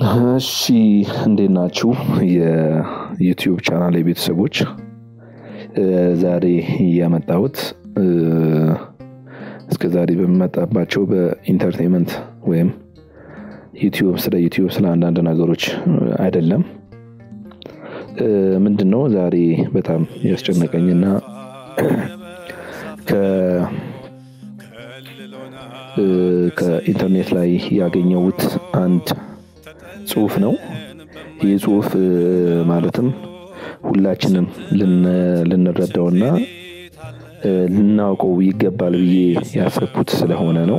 እሺ እንዴት ናችሁ የዩቲዩብ ቻናል ቤተሰቦች? ዛሬ ያመጣሁት እስከ ዛሬ በምመጣባቸው በኢንተርቴንመንት ወይም ዩቲዩብ ስለ ዩቲዩብ ስለ አንዳንድ ነገሮች አይደለም። ምንድን ነው ዛሬ በጣም ያስጨነቀኝና ከ ከኢንተርኔት ላይ ያገኘሁት አንድ ጽሁፍ ነው። ይህ ጽሁፍ ማለትም ሁላችንም ልንረዳውና ልናውቀው ይገባል ብዬ ያሰብኩት ስለሆነ ነው።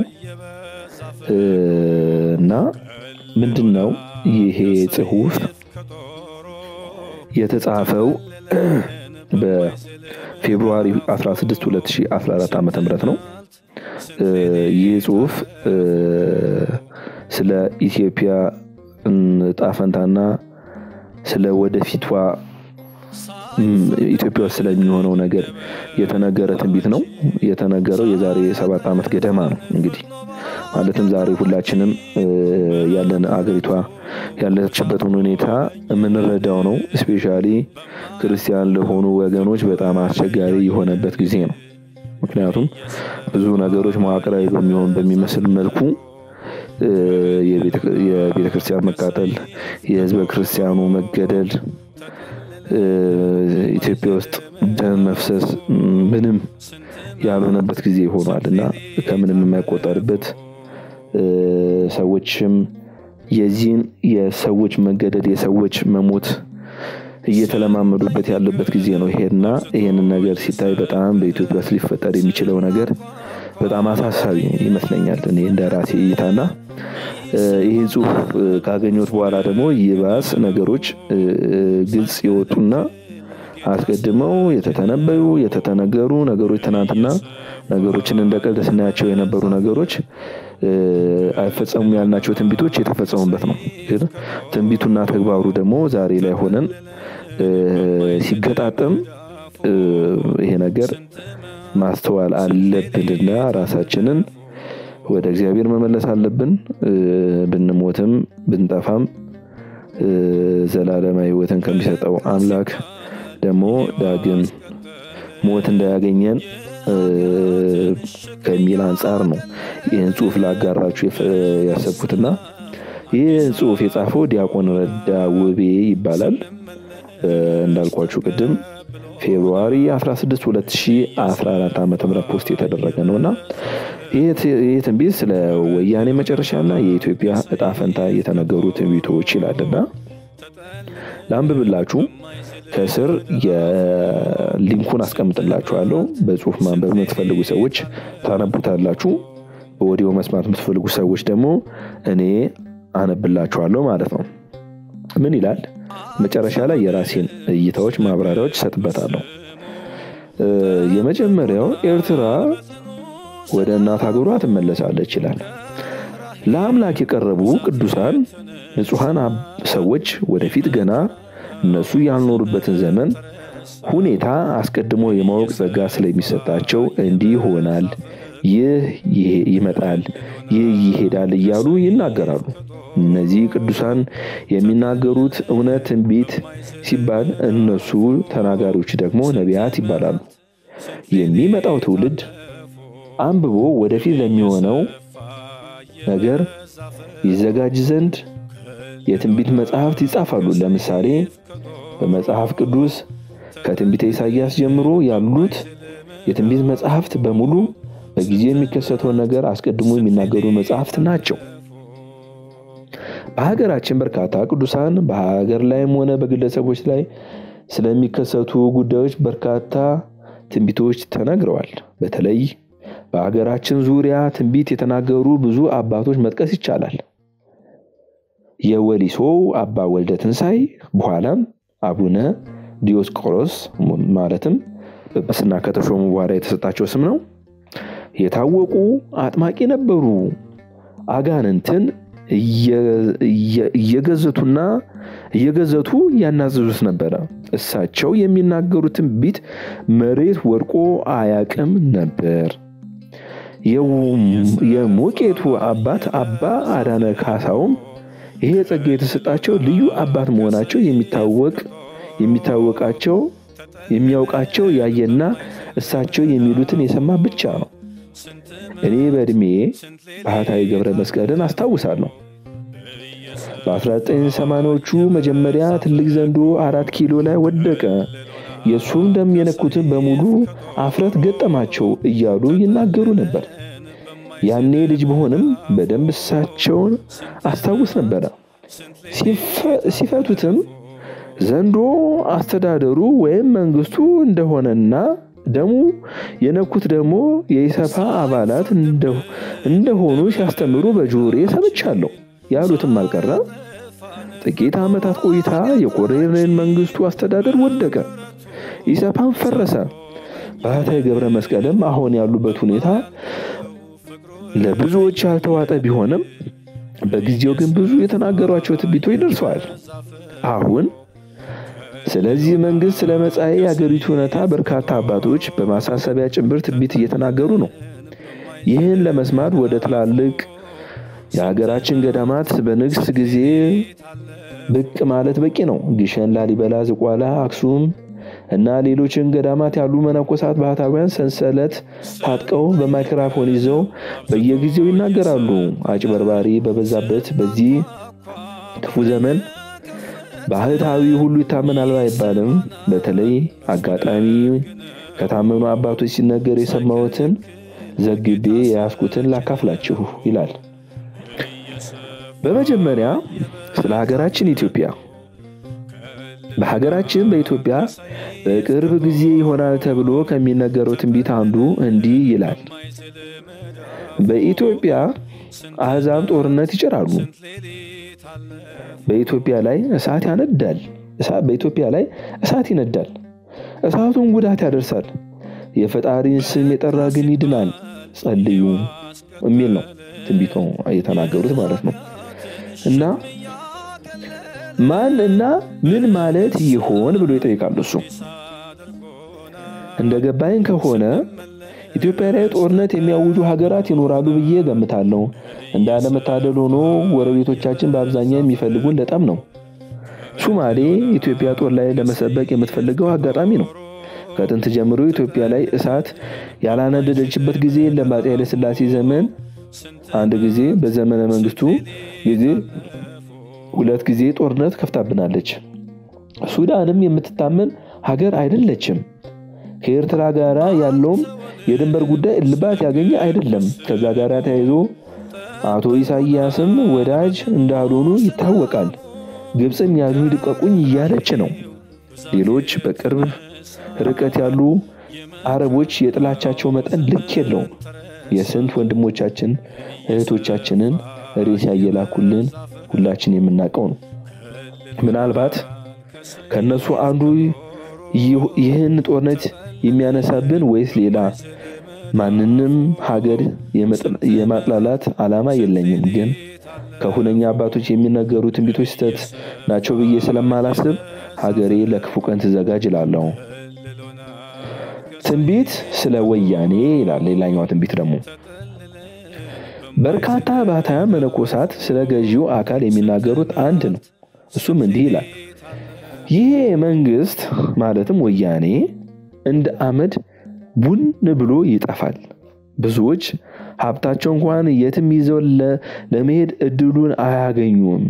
እና ምንድን ነው ይሄ ጽሁፍ የተጻፈው በፌብሩዋሪ 16 2014 ዓ.ም ነው። ይህ ጽሁፍ ስለ ኢትዮጵያ እጣ ፈንታና ስለ ወደፊቷ ኢትዮጵያ ውስጥ ስለሚሆነው ነገር የተነገረ ትንቢት ነው። የተነገረው የዛሬ ሰባት ዓመት ገደማ ነው። እንግዲህ ማለትም ዛሬ ሁላችንም ያለን አገሪቷ ያለችበትን ሁኔታ የምንረዳው ነው። እስፔሻሊ ክርስቲያን ለሆኑ ወገኖች በጣም አስቸጋሪ የሆነበት ጊዜ ነው። ምክንያቱም ብዙ ነገሮች መዋቅራዊ በሚሆን በሚመስል መልኩ የቤተ ክርስቲያን መቃጠል፣ የህዝበ ክርስቲያኑ መገደል፣ ኢትዮጵያ ውስጥ ደም መፍሰስ ምንም ያልሆነበት ጊዜ ሆኗል እና ከምንም የማይቆጠርበት ሰዎችም የዚህን የሰዎች መገደል የሰዎች መሞት እየተለማመዱበት ያለበት ጊዜ ነው ይሄና ይሄንን ነገር ሲታይ በጣም በኢትዮጵያ ውስጥ ሊፈጠር የሚችለው ነገር በጣም አሳሳቢ ይመስለኛል። እኔ እንደ ራሴ እይታና ይህን ጽሁፍ ካገኘሁት በኋላ ደግሞ ይባስ ነገሮች ግልጽ የወጡና አስቀድመው የተተነበዩ የተተነገሩ ነገሮች ትናንትና ነገሮችን እንደ ቀልድ ስናያቸው የነበሩ ነገሮች አይፈጸሙም ያልናቸው ትንቢቶች የተፈጸሙበት ነው። ግን ትንቢቱና ተግባሩ ደግሞ ዛሬ ላይ ሆነን ሲገጣጠም ይሄ ነገር ማስተዋል አለብንና ራሳችንን ወደ እግዚአብሔር መመለስ አለብን። ብንሞትም ብንጠፋም ዘላለማዊ ሕይወትን ከሚሰጠው አምላክ ደግሞ ዳግም ሞት እንዳያገኘን ከሚል አንጻር ነው ይህን ጽሁፍ ላጋራችሁ ያሰብኩትና ይህ ጽሁፍ የጻፈው ዲያቆን ረዳ ውቤ ይባላል። እንዳልኳችሁ ቅድም ፌብሩዋሪ 16 2014 ዓ ም ፖስት የተደረገ ነው እና ይህ ትንቢት ስለ ወያኔ መጨረሻና የኢትዮጵያ እጣ ፈንታ የተነገሩ ትንቢቶች ይላልና ለአንብብላችሁ ከስር የሊንኩን አስቀምጥላችኋለሁ። በጽሁፍ ማንበብ የምትፈልጉ ሰዎች ታነቡታላችሁ። በኦዲዮ መስማት የምትፈልጉ ሰዎች ደግሞ እኔ አነብላችኋለሁ ማለት ነው። ምን ይላል? መጨረሻ ላይ የራሴን እይታዎች፣ ማብራሪያዎች እሰጥበታለሁ። የመጀመሪያው ኤርትራ ወደ እናት ሀገሯ ትመለሳለች ይላል። ለአምላክ የቀረቡ ቅዱሳን ንጹሐን ሰዎች ወደፊት ገና እነሱ ያልኖሩበትን ዘመን ሁኔታ አስቀድሞ የማወቅ ጸጋ ስለሚሰጣቸው እንዲህ ይሆናል፣ ይህ ይመጣል፣ ይህ ይሄዳል እያሉ ይናገራሉ። እነዚህ ቅዱሳን የሚናገሩት እውነት ትንቢት ሲባል እነሱ ተናጋሪዎች ደግሞ ነቢያት ይባላሉ። የሚመጣው ትውልድ አንብቦ ወደፊት ለሚሆነው ነገር ይዘጋጅ ዘንድ የትንቢት መጽሐፍት ይጻፋሉ። ለምሳሌ በመጽሐፍ ቅዱስ ከትንቢተ ኢሳይያስ ጀምሮ ያሉት የትንቢት መጽሐፍት በሙሉ በጊዜ የሚከሰተውን ነገር አስቀድሞ የሚናገሩ መጽሐፍት ናቸው። በሀገራችን በርካታ ቅዱሳን በሀገር ላይም ሆነ በግለሰቦች ላይ ስለሚከሰቱ ጉዳዮች በርካታ ትንቢቶች ተነግረዋል። በተለይ በሀገራችን ዙሪያ ትንቢት የተናገሩ ብዙ አባቶች መጥቀስ ይቻላል። የወሊሶ አባ ወልደ ትንሳኤ በኋላም አቡነ ዲዮስቆሮስ ማለትም ጵጵስና ከተሾሙ በኋላ የተሰጣቸው ስም ነው። የታወቁ አጥማቂ ነበሩ። አጋንንትን እየገዘቱና እየገዘቱ ያናዘዙት ነበረ። እሳቸው የሚናገሩት ትንቢት መሬት ወድቆ አያቅም ነበር። የሞቄቱ አባት አባ አዳነ ካሳውም ይሄ ጸጋ የተሰጣቸው ልዩ አባት መሆናቸው የሚታወቅ የሚታወቃቸው የሚያውቃቸው ያየና እሳቸው የሚሉትን የሰማ ብቻ ነው። እኔ በዕድሜ ባህታዊ ገብረ መስቀልን አስታውሳለሁ። በ1980ዎቹ መጀመሪያ ትልቅ ዘንዶ አራት ኪሎ ላይ ወደቀ። የእሱም ደም የነኩትን በሙሉ አፍረት ገጠማቸው እያሉ ይናገሩ ነበር። ያኔ ልጅ በሆንም በደንብ እሳቸውን አስታውስ ነበረ። ሲፈቱትም ዘንዶ አስተዳደሩ ወይም መንግስቱ እንደሆነና ደሙ የነኩት ደግሞ የኢሰፓ አባላት እንደሆኑ ሲያስተምሩ በጆሮዬ ሰምቻለሁ። ያሉትም አልቀረ። ጥቂት ዓመታት ቆይታ የኮሎኔል መንግስቱ አስተዳደር ወደቀ፣ ኢሰፓም ፈረሰ። ባህታዊ ገብረ መስቀልም አሁን ያሉበት ሁኔታ ለብዙዎች ያልተዋጠ ቢሆንም በጊዜው ግን ብዙ የተናገሯቸው ትንቢቶች ደርሰዋል። አሁን ስለዚህ መንግስት ስለ መጻኤ የአገሪቱ ሁኔታ በርካታ አባቶች በማሳሰቢያ ጭምር ትንቢት እየተናገሩ ነው። ይህን ለመስማት ወደ ትላልቅ የሀገራችን ገዳማት በንግስ ጊዜ ብቅ ማለት በቂ ነው። ግሸን፣ ላሊበላ፣ ዝቋላ፣ አክሱም እና ሌሎችን ገዳማት ያሉ መነኮሳት ባህታውያን ሰንሰለት ታጥቀው በማይክራፎን ይዘው በየጊዜው ይናገራሉ። አጭበርባሪ በበዛበት በዚህ ክፉ ዘመን ባህታዊ ሁሉ ይታመናል አይባልም። በተለይ አጋጣሚ ከታመኑ አባቶች ሲነገር የሰማሁትን ዘግቤ የያዝኩትን ላካፍላችሁ ይላል። በመጀመሪያ ስለ ሀገራችን ኢትዮጵያ በሀገራችን በኢትዮጵያ በቅርብ ጊዜ ይሆናል ተብሎ ከሚነገረው ትንቢት አንዱ እንዲህ ይላል። በኢትዮጵያ አሕዛብ ጦርነት ይጭራሉ። በኢትዮጵያ ላይ እሳት ያነዳል። በኢትዮጵያ ላይ እሳት ይነዳል። እሳቱን ጉዳት ያደርሳል። የፈጣሪን ስም የጠራ ግን ይድናል። ጸልዩ የሚል ነው ትንቢቱ የተናገሩት ማለት ነው። እና ማን እና ምን ማለት ይሆን ብሎ ይጠይቃሉ። እሱ እንደ ገባኝ ከሆነ ኢትዮጵያ ላይ ጦርነት የሚያውጁ ሀገራት ይኖራሉ ብዬ ገምታለሁ። እንዳለመታደል ሆኖ ጎረቤቶቻችን በአብዛኛው የሚፈልጉን ለጠም ነው። ሱማሌ ኢትዮጵያ ጦር ላይ ለመሰበቅ የምትፈልገው አጋጣሚ ነው። ከጥንት ጀምሮ ኢትዮጵያ ላይ እሳት ያላነደደችበት ጊዜ የለም። በአፄ ኃይለሥላሴ ዘመን አንድ ጊዜ፣ በዘመነ መንግስቱ ጊዜ ሁለት ጊዜ ጦርነት ከፍታብናለች። ሱዳንም የምትታመን ሀገር አይደለችም። ከኤርትራ ጋር ያለውም የድንበር ጉዳይ እልባት ያገኘ አይደለም። ከዛ ጋር ተያይዞ አቶ ኢሳያስም ወዳጅ እንዳልሆኑ ይታወቃል። ግብፅም ያዙ ልቀቁኝ እያለች ነው። ሌሎች በቅርብ ርቀት ያሉ አረቦች የጥላቻቸው መጠን ልክ የለውም። የስንት ወንድሞቻችን እህቶቻችንን ሬሳ እየላኩልን ሁላችን የምናውቀው ነው። ምናልባት ከነሱ አንዱ ይህን ጦርነት የሚያነሳብን ወይስ ሌላ? ማንንም ሀገር የማጥላላት ዓላማ የለኝም። ግን ከሁነኛ አባቶች የሚነገሩ ትንቢቶች ስህተት ናቸው ብዬ ስለማላስብ ሀገሬ ለክፉ ቀን ትዘጋጅ እላለሁ። ትንቢት ስለ ወያኔ ይላል። ሌላኛዋ ትንቢት ደግሞ በርካታ ባህታውያን መነኮሳት ስለ ገዢው አካል የሚናገሩት አንድ ነው። እሱም እንዲህ ይላል። ይሄ መንግስት ማለትም ወያኔ እንደ አመድ ቡን ብሎ ይጠፋል። ብዙዎች ሀብታቸው እንኳን የትም ይዘው ለመሄድ እድሉን አያገኙም።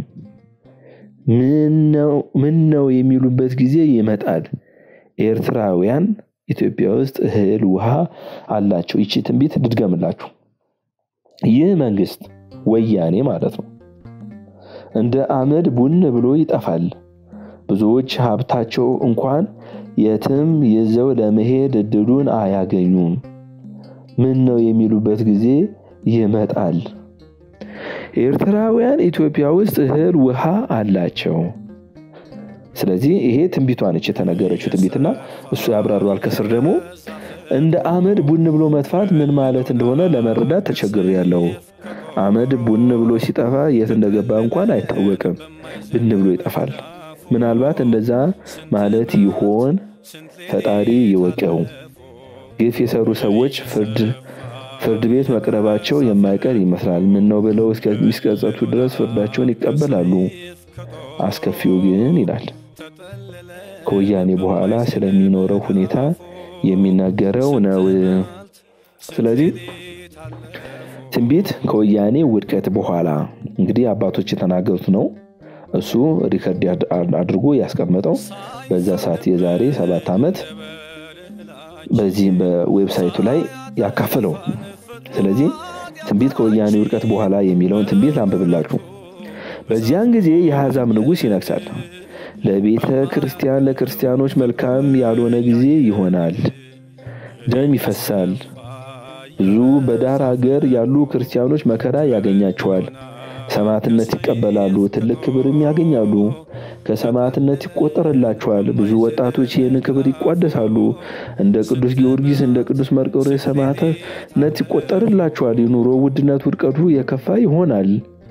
ምን ነው የሚሉበት ጊዜ ይመጣል። ኤርትራውያን ኢትዮጵያ ውስጥ እህል ውሃ አላቸው። ይቺ ትንቢት ድድገምላችሁ። ይህ መንግስት ወያኔ ማለት ነው እንደ አመድ ቡን ብሎ ይጠፋል። ብዙዎች ሀብታቸው እንኳን የትም ይዘው ለመሄድ እድሉን አያገኙም። ምን ነው የሚሉበት ጊዜ ይመጣል። ኤርትራውያን ኢትዮጵያ ውስጥ እህል ውሃ አላቸው። ስለዚህ ይሄ ትንቢቷ ነች የተነገረችው ትንቢትና እሱ ያብራሯል። ከስር ደግሞ እንደ አመድ ቡን ብሎ መጥፋት ምን ማለት እንደሆነ ለመረዳት ተቸግሬያለሁ። አመድ ቡን ብሎ ሲጠፋ የት እንደገባ እንኳን አይታወቅም። ብን ብሎ ይጠፋል። ምናልባት እንደዛ ማለት ይሆን? ፈጣሪ ይወቀው። ግፍ የሰሩ ሰዎች ፍርድ ቤት መቅረባቸው የማይቀር ይመስላል። ምን ነው ብለው እስከሚስቀጸቱ ድረስ ፍርዳቸውን ይቀበላሉ። አስከፊው ግን ይላል ከወያኔ በኋላ ስለሚኖረው ሁኔታ የሚናገረው ነው። ስለዚህ ትንቢት ከወያኔ ውድቀት በኋላ እንግዲህ አባቶች የተናገሩት ነው። እሱ ሪከርድ አድርጎ ያስቀመጠው በዛ ሰዓት የዛሬ ሰባት ዓመት በዚህ በዌብሳይቱ ላይ ያካፈለው። ስለዚህ ትንቢት ከወያኔ ውድቀት በኋላ የሚለውን ትንቢት ላንብብላችሁ። በዚያን ጊዜ የአሕዛብ ንጉሥ ይነግሳል። ለቤተ ክርስቲያን ለክርስቲያኖች መልካም ያልሆነ ጊዜ ይሆናል። ደም ይፈሳል። ብዙ በዳር አገር ያሉ ክርስቲያኖች መከራ ያገኛቸዋል። ሰማዕትነት ይቀበላሉ፣ ትልቅ ክብርም ያገኛሉ። ከሰማዕትነት ይቆጠርላቸዋል። ብዙ ወጣቶች ይህን ክብር ይቋደሳሉ። እንደ ቅዱስ ጊዮርጊስ፣ እንደ ቅዱስ መርቆሬዎስ ሰማዕትነት ይቆጠርላቸዋል። የኑሮ ውድነት ውድቀቱ የከፋ ይሆናል።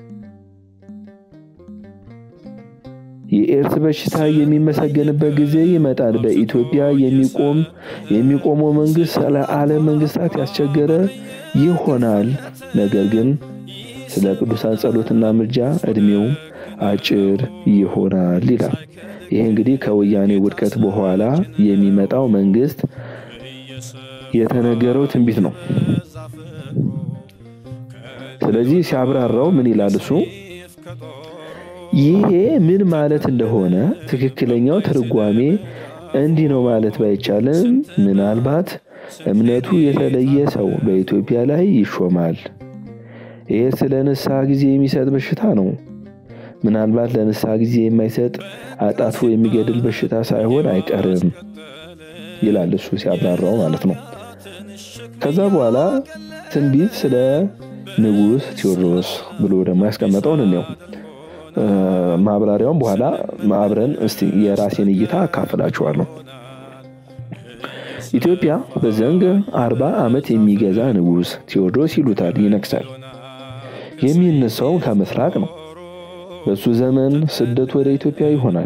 የኤድስ በሽታ የሚመሰገንበት ጊዜ ይመጣል። በኢትዮጵያ የሚቆም የሚቆመው መንግስት ለዓለም መንግስታት ያስቸገረ ይሆናል። ነገር ግን ስለ ቅዱሳን ጸሎትና ምልጃ እድሜው አጭር ይሆናል ይላል። ይሄ እንግዲህ ከወያኔ ውድቀት በኋላ የሚመጣው መንግስት የተነገረው ትንቢት ነው። ስለዚህ ሲያብራራው ምን ይላል እሱ ይሄ ምን ማለት እንደሆነ ትክክለኛው ትርጓሜ እንዲህ ነው ማለት ባይቻልም ምናልባት እምነቱ የተለየ ሰው በኢትዮጵያ ላይ ይሾማል። ይሄ ስለ ንስሐ ጊዜ የሚሰጥ በሽታ ነው። ምናልባት ለንስሐ ጊዜ የማይሰጥ አጣጥፎ የሚገድል በሽታ ሳይሆን አይቀርም ይላል እሱ ሲያብራራው ማለት ነው። ከዛ በኋላ ትንቢት ስለ ንጉሥ ቴዎድሮስ ብሎ ደግሞ ያስቀመጠውን እንየው። ማብራሪያውን በኋላ አብረን እስቲ የራሴን እይታ አካፍላችኋለሁ። ኢትዮጵያ በዘንግ አርባ ዓመት የሚገዛ ንጉሥ ቴዎድሮስ ይሉታል ይነግሳል። የሚነሳው ከምስራቅ ነው። በሱ ዘመን ስደት ወደ ኢትዮጵያ ይሆናል።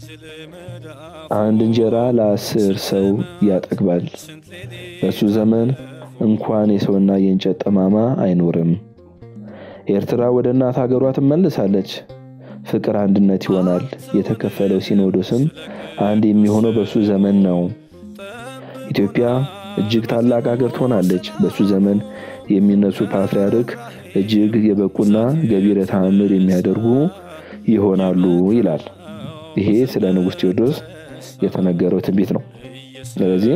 አንድ እንጀራ ለአስር ሰው ያጠግባል። በሱ ዘመን እንኳን የሰውና የእንጨት ጠማማ አይኖርም። ኤርትራ ወደ እናት ሀገሯ ትመልሳለች። ፍቅር አንድነት ይሆናል። የተከፈለው ሲኖዶስም አንድ የሚሆነው በሱ ዘመን ነው። ኢትዮጵያ እጅግ ታላቅ ሀገር ትሆናለች። በሱ ዘመን የሚነሱ ፓትርያርክ እጅግ የበቁና ገቢረ ተአምር የሚያደርጉ ይሆናሉ ይላል። ይሄ ስለ ንጉሥ ቴዎድሮስ የተነገረው ትንቢት ነው። ስለዚህ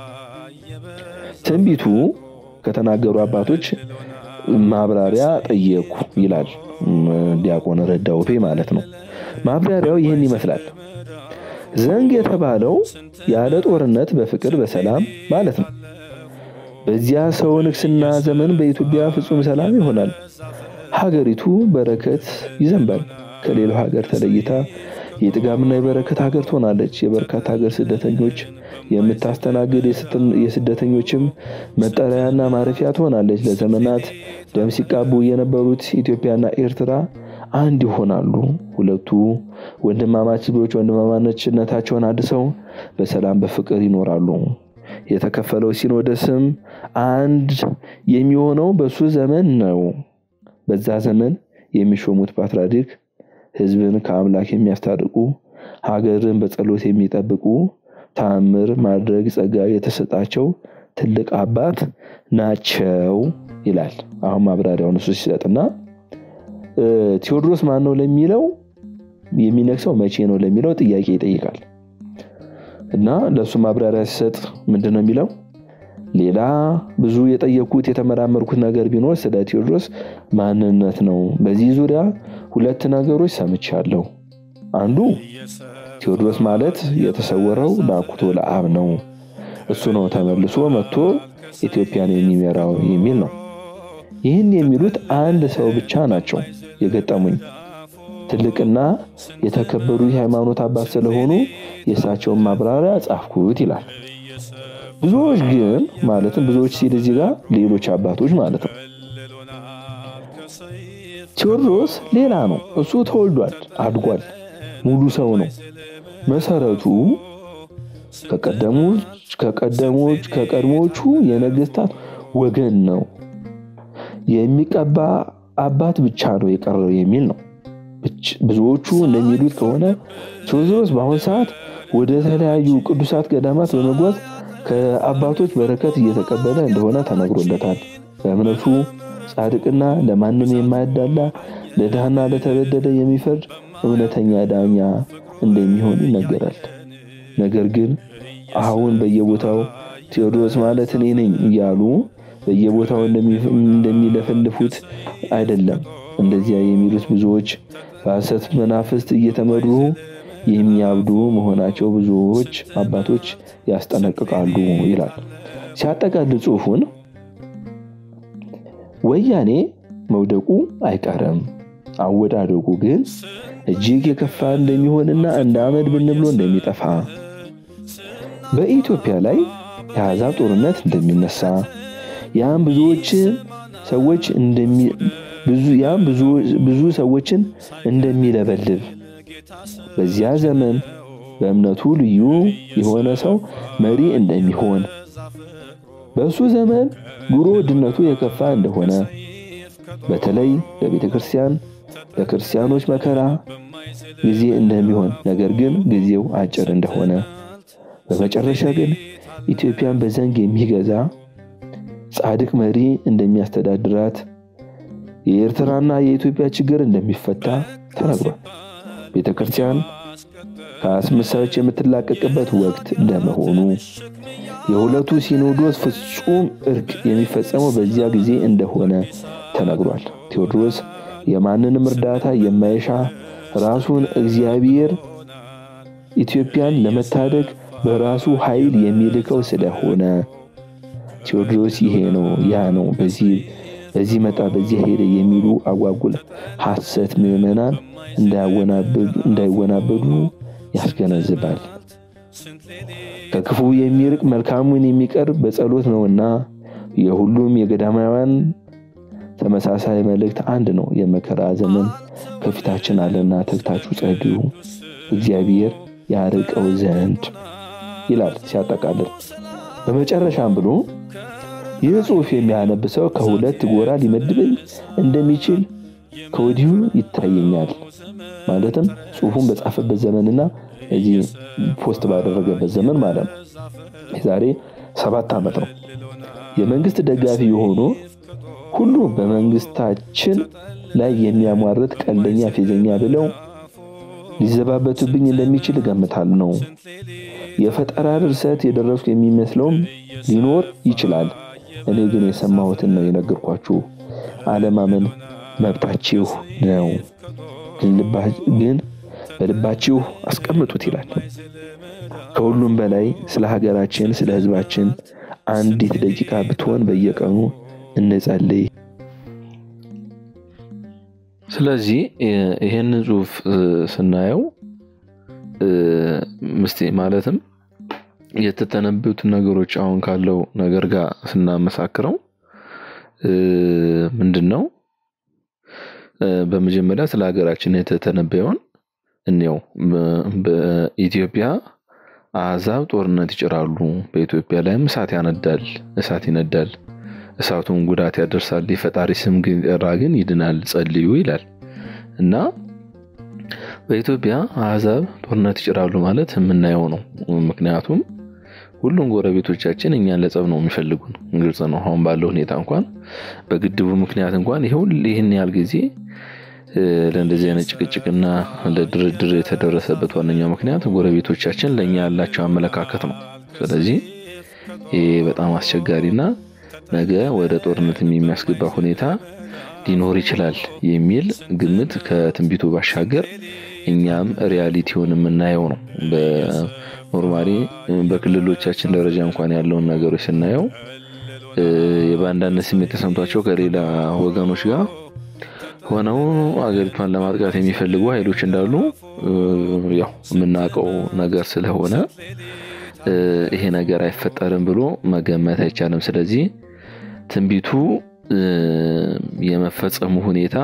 ትንቢቱ ከተናገሩ አባቶች ማብራሪያ ጠየቁ ይላል ዲያቆን ረዳውፔ ማለት ነው። ማብራሪያው ይህን ይመስላል። ዘንግ የተባለው ያለ ጦርነት በፍቅር በሰላም ማለት ነው። በዚያ ሰው ንግስና ዘመን በኢትዮጵያ ፍጹም ሰላም ይሆናል። ሀገሪቱ በረከት ይዘንባል። ከሌላው ሀገር ተለይታ የጥጋብና የበረከት ሀገር ትሆናለች። የበርካታ ሀገር ስደተኞች የምታስተናግድ የስደተኞችም መጠለያና ማረፊያ ትሆናለች። ለዘመናት ደም ሲቃቡ የነበሩት ኢትዮጵያና ኤርትራ አንድ ይሆናሉ። ሁለቱ ወንድማማች ሕዝቦች ወንድማማችነታቸውን አድሰው በሰላም በፍቅር ይኖራሉ። የተከፈለው ሲኖዶስም አንድ የሚሆነው በሱ ዘመን ነው። በዛ ዘመን የሚሾሙት ፓትርያርክ ሕዝብን ከአምላክ የሚያስታርቁ ሀገርን በጸሎት የሚጠብቁ ተአምር ማድረግ ጸጋ የተሰጣቸው ትልቅ አባት ናቸው ይላል። አሁን ማብራሪያውን እሱ ሲሰጥና ቴዎድሮስ ማን ነው ለሚለው የሚነግሰው መቼ ነው ለሚለው ጥያቄ ይጠይቃል። እና ለእሱ ማብራሪያ ሲሰጥ ምንድን ነው የሚለው? ሌላ ብዙ የጠየኩት የተመራመርኩት ነገር ቢኖር ስለ ቴዎድሮስ ማንነት ነው። በዚህ ዙሪያ ሁለት ነገሮች ሰምቻለሁ። አንዱ ቴዎድሮስ ማለት የተሰወረው ለአኩቶ ለአብ ነው። እሱ ነው ተመልሶ መጥቶ ኢትዮጵያን የሚመራው የሚል ነው። ይህን የሚሉት አንድ ሰው ብቻ ናቸው የገጠሙኝ። ትልቅና የተከበሩ የሃይማኖት አባት ስለሆኑ የእሳቸውን ማብራሪያ ጻፍኩት ይላል። ብዙዎች ግን ማለትም ብዙዎች ሲል እዚህ ጋር ሌሎች አባቶች ማለት ነው። ቴዎድሮስ ሌላ ነው። እሱ ተወልዷል፣ አድጓል፣ ሙሉ ሰው ነው። መሰረቱ ከቀደሞች ከቀደሞች ከቀድሞቹ የነገስታት ወገን ነው። የሚቀባ አባት ብቻ ነው የቀረው የሚል ነው። ብዙዎቹ እንደሚሉት ከሆነ ቴዎድሮስ በአሁን ሰዓት ወደ ተለያዩ ቅዱሳት ገዳማት በመጓዝ ከአባቶች በረከት እየተቀበለ እንደሆነ ተነግሮለታል። በእምነቱ ጻድቅና ለማንም የማያዳላ ለድሃና ለተበደለ የሚፈርድ እውነተኛ ዳኛ እንደሚሆን ይነገራል። ነገር ግን አሁን በየቦታው ቴዎድሮስ ማለት እኔ ነኝ እያሉ በየቦታው እንደሚለፈልፉት አይደለም። እንደዚያ የሚሉት ብዙዎች በሐሰት መናፍስት እየተመሩ የሚያብዱ መሆናቸው ብዙዎች አባቶች ያስጠነቅቃሉ ይላል። ሲያጠቃልል ጽሑፉን ወያኔ መውደቁ አይቀርም፣ አወዳደቁ ግን እጅግ የከፋ እንደሚሆንና እንደ አመድ ብን ብሎ እንደሚጠፋ በኢትዮጵያ ላይ የአሕዛብ ጦርነት እንደሚነሳ ያም ብዙዎች ሰዎች ያም ብዙ ሰዎችን እንደሚለበልብ በዚያ ዘመን በእምነቱ ልዩ የሆነ ሰው መሪ እንደሚሆን በእሱ ዘመን ኑሮ ውድነቱ የከፋ እንደሆነ በተለይ ለቤተ ክርስቲያን ለክርስቲያኖች መከራ ጊዜ እንደሚሆን ነገር ግን ጊዜው አጭር እንደሆነ በመጨረሻ ግን ኢትዮጵያን በዘንግ የሚገዛ ጻድቅ መሪ እንደሚያስተዳድራት የኤርትራና የኢትዮጵያ ችግር እንደሚፈታ ተነግሯል። ቤተ ክርስቲያን ከአስመሳዮች የምትላቀቅበት ወቅት እንደመሆኑ የሁለቱ ሲኖዶስ ፍጹም እርቅ የሚፈጸመው በዚያ ጊዜ እንደሆነ ተነግሯል። ቴዎድሮስ የማንንም እርዳታ የማይሻ ራሱን እግዚአብሔር ኢትዮጵያን ለመታደግ በራሱ ኃይል የሚልከው ስለሆነ ቴዎድሮስ ይሄ ነው ያ ነው በዚህ በዚህ መጣ በዚህ ሄደ የሚሉ አጓጉል ሐሰት ምዕመናን እንዳይወናበዱ ያስገነዝባል። ከክፉ የሚርቅ መልካሙን የሚቀርብ በጸሎት ነውና የሁሉም የገዳማውያን ተመሳሳይ መልእክት አንድ ነው። የመከራ ዘመን ከፊታችን አለና ተግታችሁ ጸልዩ፣ እግዚአብሔር ያርቀው ዘንድ ይላል ሲያጠቃልል። በመጨረሻም ብሎ ይህ ጽሑፍ የሚያነብ ሰው ከሁለት ጎራ ሊመድበኝ እንደሚችል ከወዲሁ ይታየኛል። ማለትም ጽሑፉን በጻፈበት ዘመንና እዚህ ፖስት ባደረገበት ዘመን ማለት ነው። የዛሬ ሰባት ዓመት ነው። የመንግስት ደጋፊ የሆኑ ሁሉ በመንግስታችን ላይ የሚያሟርት ቀልደኛ፣ ፌዘኛ ብለው ሊዘባበቱብኝ እንደሚችል እገምታል ነው። የፈጠራ ድርሰት የደረስኩ የሚመስለውም ሊኖር ይችላል። እኔ ግን የሰማሁትን ነው የነገርኳችሁ። አለማመን መብታችሁ ነው፣ ግን በልባችሁ አስቀምጡት ይላል። ከሁሉም በላይ ስለ ሀገራችን፣ ስለ ሕዝባችን አንዲት ደቂቃ ብትሆን በየቀኑ እንጸልይ። ስለዚህ ይህንን ጽሑፍ ስናየው ምስቴ ማለትም የተተነበዩትን ነገሮች አሁን ካለው ነገር ጋር ስናመሳክረው ምንድን ነው? በመጀመሪያ ስለ ሀገራችን የተተነበየውን እንየው። በኢትዮጵያ አሕዛብ ጦርነት ይጭራሉ፣ በኢትዮጵያ ላይም እሳት ያነዳል፣ እሳት ይነዳል፣ እሳቱን ጉዳት ያደርሳል። የፈጣሪ ስም ግን ጠራ ግን ይድናል፣ ጸልዩ ይላል እና በኢትዮጵያ አሕዛብ ጦርነት ይጭራሉ ማለት የምናየው ነው። ምክንያቱም ሁሉም ጎረቤቶቻችን እኛን ለጸብ ነው የሚፈልጉን። ግልጽ ነው። አሁን ባለው ሁኔታ እንኳን በግድቡ ምክንያት እንኳን ይህን ያህል ጊዜ ለእንደዚህ አይነት ጭቅጭቅና ለድርድር የተደረሰበት ዋነኛው ምክንያት ጎረቤቶቻችን ለእኛ ያላቸው አመለካከት ነው። ስለዚህ ይህ በጣም አስቸጋሪና ነገ ወደ ጦርነት የሚያስገባ ሁኔታ ሊኖር ይችላል የሚል ግምት ከትንቢቱ ባሻገር እኛም ሪያሊቲውን የምናየው ነው። በኖርማሊ በክልሎቻችን ደረጃ እንኳን ያለውን ነገሮች ስናየው የባንዳነት ስሜት ተሰምቷቸው ከሌላ ወገኖች ጋር ሆነው አገሪቷን ለማጥቃት የሚፈልጉ ኃይሎች እንዳሉ ያው የምናውቀው ነገር ስለሆነ ይሄ ነገር አይፈጠርም ብሎ መገመት አይቻልም። ስለዚህ ትንቢቱ የመፈጸሙ ሁኔታ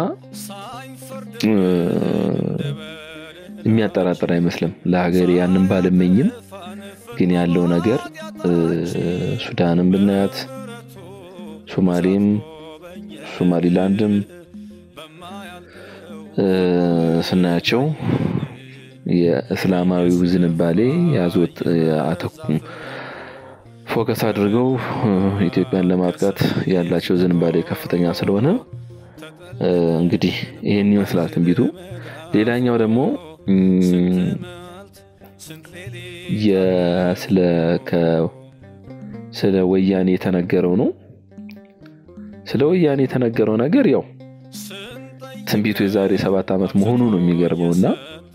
የሚያጠራጥር አይመስልም። ለሀገር ያንን ባልመኝም ግን ያለው ነገር ሱዳንም ብናያት፣ ሶማሌም፣ ሶማሊላንድም ስናያቸው የእስላማዊው ዝንባሌ ያዞት አተኩ ፎከስ አድርገው ኢትዮጵያን ለማጥቃት ያላቸው ዝንባሌ ከፍተኛ ስለሆነ እንግዲህ ይህን ይመስላል ትንቢቱ። ሌላኛው ደግሞ ስለ ወያኔ የተነገረው ነው። ስለ ወያኔ የተነገረው ነገር ያው ትንቢቱ የዛሬ ሰባት ዓመት መሆኑ ነው የሚገርመው እና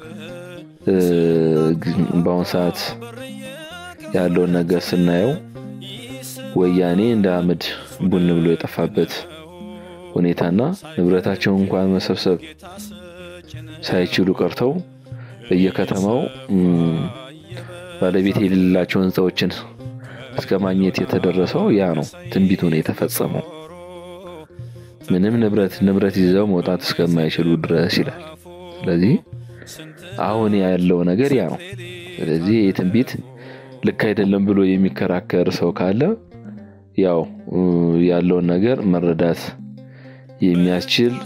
በአሁን ሰዓት ያለውን ነገር ስናየው ወያኔ እንደ አመድ ቡን ብሎ የጠፋበት ሁኔታና ንብረታቸውን እንኳን መሰብሰብ ሳይችሉ ቀርተው በየከተማው ባለቤት የሌላቸው ህንፃዎችን እስከ ማግኘት የተደረሰው ያ ነው። ትንቢቱ ነው የተፈጸመው። ምንም ንብረት ንብረት ይዘው መውጣት እስከማይችሉ ድረስ ይላል። ስለዚህ አሁን ያለው ነገር ያ ነው። ስለዚህ ይህ ትንቢት ልክ አይደለም ብሎ የሚከራከር ሰው ካለ ያው ያለውን ነገር መረዳት የሚያስችል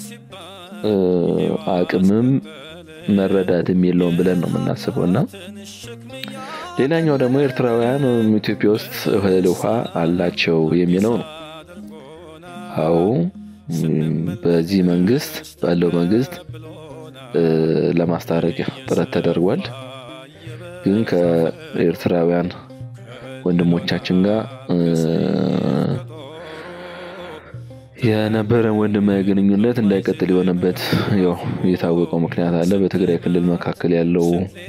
አቅምም መረዳትም የለውም ብለን ነው የምናስበው እና ሌላኛው ደግሞ ኤርትራውያን ኢትዮጵያ ውስጥ እህል ውሃ አላቸው የሚለው ነው። አዎ በዚህ መንግስት ባለው መንግስት ለማስታረቅ ጥረት ተደርጓል። ግን ከኤርትራውያን ወንድሞቻችን ጋር የነበረን ወንድማዊ ግንኙነት እንዳይቀጥል የሆነበት ያው የታወቀው ምክንያት አለ። በትግራይ ክልል መካከል ያለው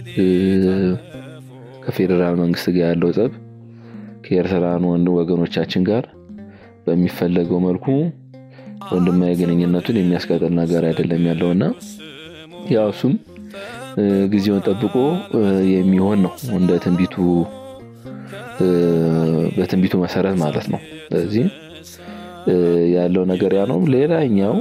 ከፌዴራል መንግስት ጋር ያለው ጸብ ከኤርትራን ወንድ ወገኖቻችን ጋር በሚፈለገው መልኩ ወንድማዊ ግንኙነቱን የሚያስቀጥል ነገር አይደለም ያለው እና ያው እሱም ጊዜውን ጠብቆ የሚሆን ነው እንደ ትንቢቱ በትንቢቱ መሰረት ማለት ነው። ስለዚህ ያለው ነገር ያ ነው። ሌላኛው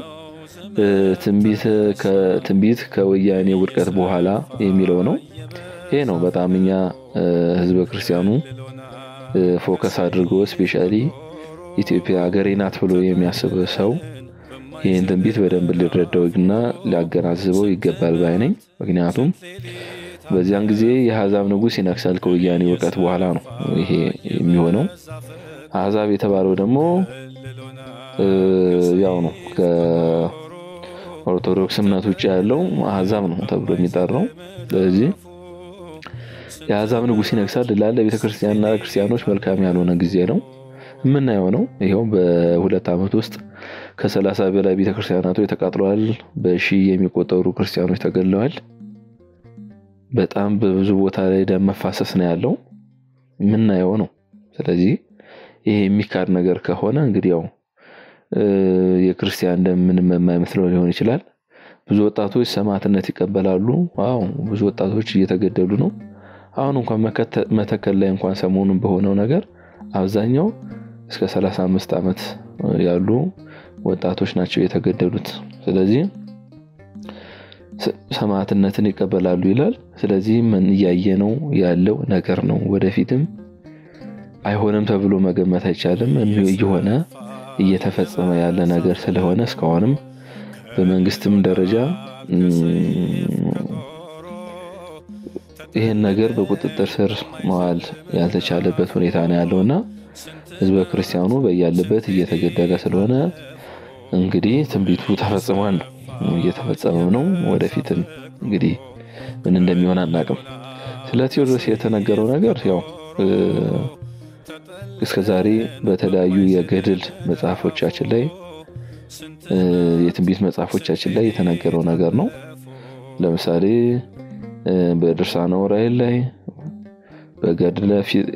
ትንቢት ከወያኔ ውድቀት በኋላ የሚለው ነው። ይሄ ነው በጣም እኛ ህዝበ ክርስቲያኑ ፎከስ አድርጎ ስፔሻሊ ኢትዮጵያ ሀገሬ ናት ብሎ የሚያስብ ሰው ይህን ትንቢት በደንብ ሊረዳው እና ሊያገናዝበው ይገባል ባይ ነኝ። ምክንያቱም በዚያን ጊዜ የአሕዛብ ንጉሥ ይነግሳል ከወያኔ ውድቀት በኋላ ነው ይሄ የሚሆነው። አሕዛብ የተባለው ደግሞ ያው ነው ከኦርቶዶክስ እምነት ውጭ ያለው አሕዛብ ነው ተብሎ የሚጠራው። ስለዚህ የአሕዛብ ንጉሥ ይነግሳል ላለ ቤተክርስቲያንና ክርስቲያኖች መልካም ያልሆነ ጊዜ ነው የምናየው ነው። ይኸው በሁለት ዓመት ውስጥ ከሰላሳ በላይ ቤተክርስቲያናቶች ተቃጥለዋል። በሺህ የሚቆጠሩ ክርስቲያኖች ተገድለዋል። በጣም በብዙ ቦታ ላይ ደም መፋሰስ ነው ያለው የምናየው ነው። ስለዚህ ይሄ የሚካድ ነገር ከሆነ እንግዲህ ያው የክርስቲያን ደም ምንም የማይመስለው ሊሆን ይችላል። ብዙ ወጣቶች ሰማዕትነት ይቀበላሉ። አዎ ብዙ ወጣቶች እየተገደሉ ነው። አሁን እንኳን መተከል ላይ እንኳን ሰሞኑን በሆነው ነገር አብዛኛው እስከ 35 ዓመት ያሉ ወጣቶች ናቸው የተገደሉት። ስለዚህ ሰማዕትነትን ይቀበላሉ ይላል። ስለዚህ ምን እያየ ነው ያለው ነገር ነው። ወደፊትም አይሆንም ተብሎ መገመት አይቻልም። እየሆነ እየተፈጸመ ያለ ነገር ስለሆነ እስካሁንም በመንግስትም ደረጃ ይህን ነገር በቁጥጥር ስር መዋል ያልተቻለበት ሁኔታ ነው ያለው እና ህዝበ ክርስቲያኑ በያለበት እየተገደለ ስለሆነ እንግዲህ ትንቢቱ ተፈጽሟል፣ እየተፈጸመም ነው። ወደፊትም እንግዲህ ምን እንደሚሆን አናቅም። ስለ ቴዎድሮስ የተነገረው ነገር ያው እስከ ዛሬ በተለያዩ የገድል መጽሐፎቻችን ላይ የትንቢት መጽሐፎቻችን ላይ የተነገረው ነገር ነው። ለምሳሌ በድርሳነ ዑራኤል ላይ በገድለ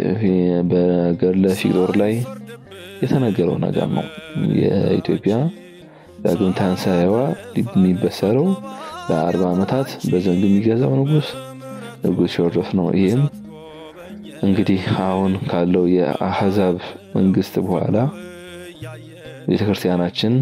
ፊቅጦር ላይ የተነገረው ነገር ነው። የኢትዮጵያ ዳግም ትንሣኤዋ የሚበሰረው ለአርባ ዓመታት በዘንግ የሚገዛው ንጉስ ንጉስ ቴዎድሮስ ነው። ይህም እንግዲህ አሁን ካለው የአሕዛብ መንግስት በኋላ ቤተክርስቲያናችን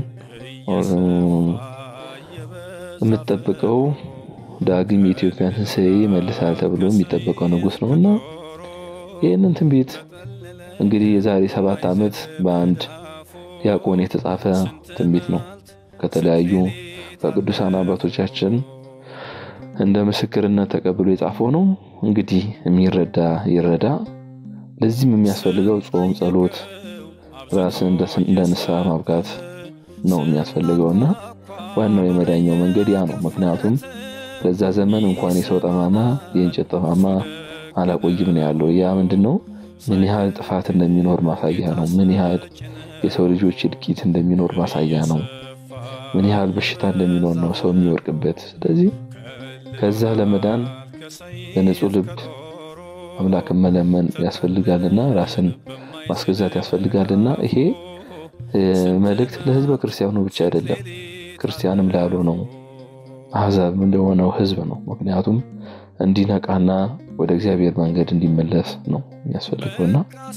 የምትጠብቀው ዳግም የኢትዮጵያን ትንሣኤ ይመልሳል ተብሎ የሚጠበቀው ንጉስ ነው እና ይህንን ትንቢት እንግዲህ የዛሬ ሰባት ዓመት በአንድ ዲያቆን የተጻፈ ትንቢት ነው። ከተለያዩ ከቅዱሳን አባቶቻችን እንደ ምስክርነት ተቀብሎ የጻፈው ነው። እንግዲህ የሚረዳ ይረዳ። ለዚህም የሚያስፈልገው ጾም፣ ጸሎት፣ ራስን እንደ ንስሐ ማብቃት ነው የሚያስፈልገው እና ዋናው የመዳኛው መንገድ ያ ነው። ምክንያቱም በዛ ዘመን እንኳን የሰው ጠማማ የእንጨት ጠማማ አላቆይም ነው ያለው። ያ ምንድን ነው? ምን ያህል ጥፋት እንደሚኖር ማሳያ ነው። ምን ያህል የሰው ልጆች እልቂት እንደሚኖር ማሳያ ነው። ምን ያህል በሽታ እንደሚኖር ነው ሰው የሚወርቅበት። ስለዚህ ከዛ ለመዳን በንጹህ ልብ አምላክን መለመን ያስፈልጋልና ራስን ማስገዛት ያስፈልጋልና ይሄ መልእክት ለሕዝበ ክርስቲያኑ ብቻ አይደለም፣ ክርስቲያንም ላልሆነው አሕዛብ ለሆነው ሕዝብ ነው። ምክንያቱም እንዲነቃና ወደ እግዚአብሔር መንገድ እንዲመለስ ነው የሚያስፈልገውና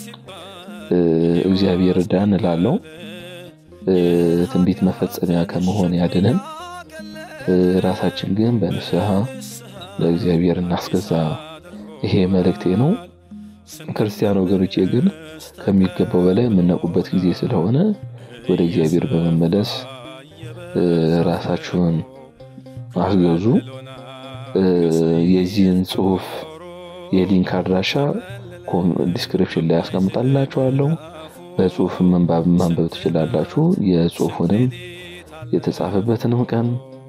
እግዚአብሔር እርዳን እላለሁ። ትንቢት መፈጸሚያ ከመሆን ያድነን። ራሳችን ግን በንስሐ ለእግዚአብሔር እናስገዛ። ይሄ መልእክቴ ነው። ክርስቲያን ወገኖቼ ግን ከሚገባው በላይ የምነቁበት ጊዜ ስለሆነ ወደ እግዚአብሔር በመመለስ ራሳችሁን አስገዙ። የዚህን ጽሁፍ የሊንክ አድራሻ ዲስክሪፕሽን ላይ ያስቀምጣላችኋለሁ። በጽሁፍ መንባብ ማንበብ ትችላላችሁ። የጽሁፉንም የተጻፈበትንም ቀን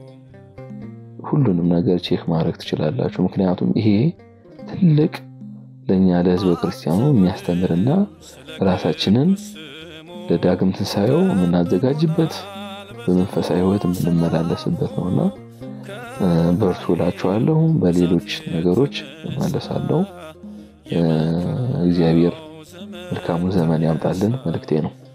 ሁሉንም ነገር ቼክ ማድረግ ትችላላችሁ። ምክንያቱም ይሄ ትልቅ ለእኛ ለሕዝበ ክርስቲያኑ የሚያስተምርና ራሳችንን ለዳግም ትንሣኤው የምናዘጋጅበት በመንፈሳዊ ሕይወት የምንመላለስበት ነውና በርቱ እላችኋለሁ። በሌሎች ነገሮች እመለሳለሁ። እግዚአብሔር መልካሙን ዘመን ያምጣልን መልእክቴ ነው።